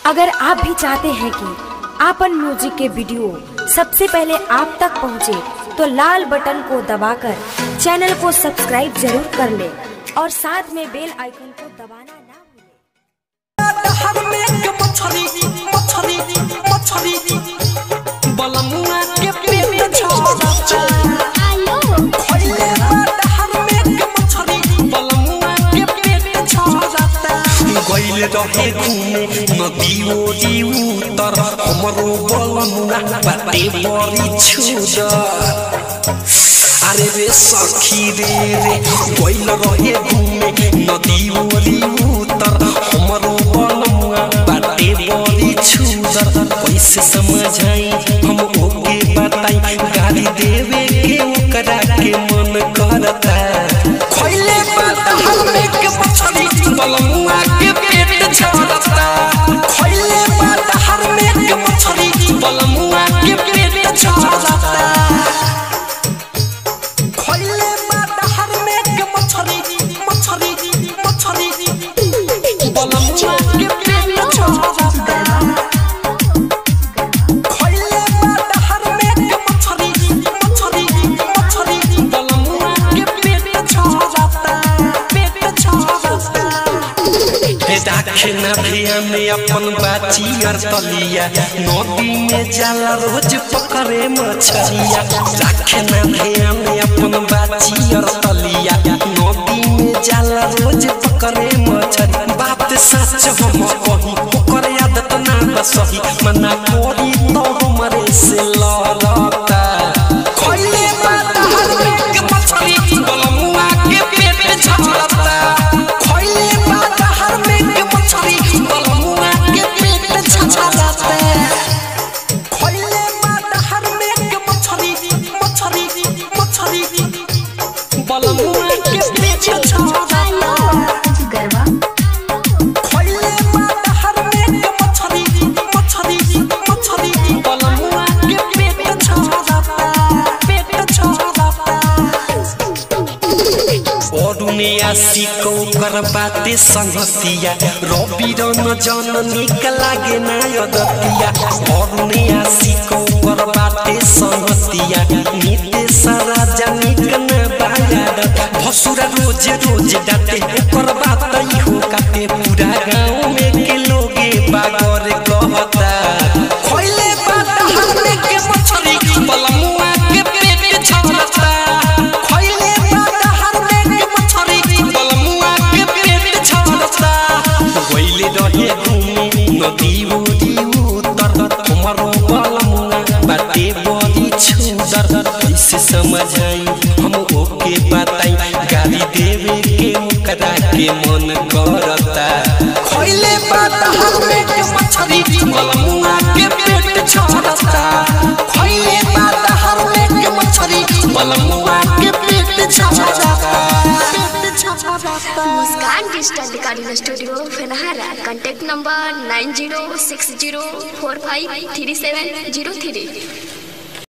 अगर आप भी चाहते हैं कि आपन म्यूजिक के वीडियो सबसे पहले आप तक पहुंचे, तो लाल बटन को दबाकर चैनल को सब्सक्राइब जरूर कर ले और साथ में बेल आइकन को दबाना ना भूलें। हर में एक मछली मछली मछली बलमुआ के पेट छोड़ता खइले बात हर में एक मछली बलमुआ के पेट छोड़ता गइल रहे घूमे नदी ओरी उतर हमरो बलमुआ बाटे बड़ी छुदर अरे रे सखी रे रे गइल रहे घूमे नदी ओरी उतर हमरो बलमुआ बाटे बड़ी छुदर कैसे समझाई हम ओके बताई गाली देवे के ओकरा के मन करता खइले बात हमें के मछली बलमुआ के पेट छोड़ता खइले बात हमें के मछली बलमुआ के पेट छोड़ता खइले बात हर में के मछली मछली मछली बलमुआ के पेट छोड़ता खइले बात हर में के मछली मछली मछली बलमुआ के पेट छोड़ता पेट छोड़ता दाखिना भिया में अपन बाची और तलिया नदी में जाला रोज पकड़े मछलिया दाखिना भिया में अपन बाची और तलिया नदी में जाला रोज पकड़े मछली बात सच हम कही ओकर आदत ना बसही मना करी तो हमरे से लड़ता खइले बात हर एक मछली बलमुआ के पेट झड़ता खइले बात हर एक मछली बलमुआ के पेट झड़ता खइले बात हर एक मछली मछली मछली बलमुआ के पेट झड़ता खइले बात हर एक मछली मछली मछली बलमुआ के पेट झड़ता पेट झड़ता अरुणे आशिको कर बाते संगतिया रवि रन जन निक लागे ना यदतिया अरुणे आशिको कर बाते संगतिया निते सारा जनिक ना बायाड भसुरा रोज रोज डाटे ओकर बात इहो काटे पूरा गांव में के लोगे बागर कहता खइले बात हरने के मछली बलमुआ के पेट छलता खइले बात हरने के मछली बलमुआ के पेट छलता गइले रहे घूमे नदी उदी उतर हमरो बलमुआ बाटे बड़ी छुदर कैसे समझाई हम ओके बताई गाली देवे के ओकरा के मन करता खइले बात हरने के मछली बलमुआ के पेट छलता खइले बात हरने के मछली बलमुआ के पेट छलता Muskan digital recording studio Phenhara contact number nine zero six zero four five three seven zero three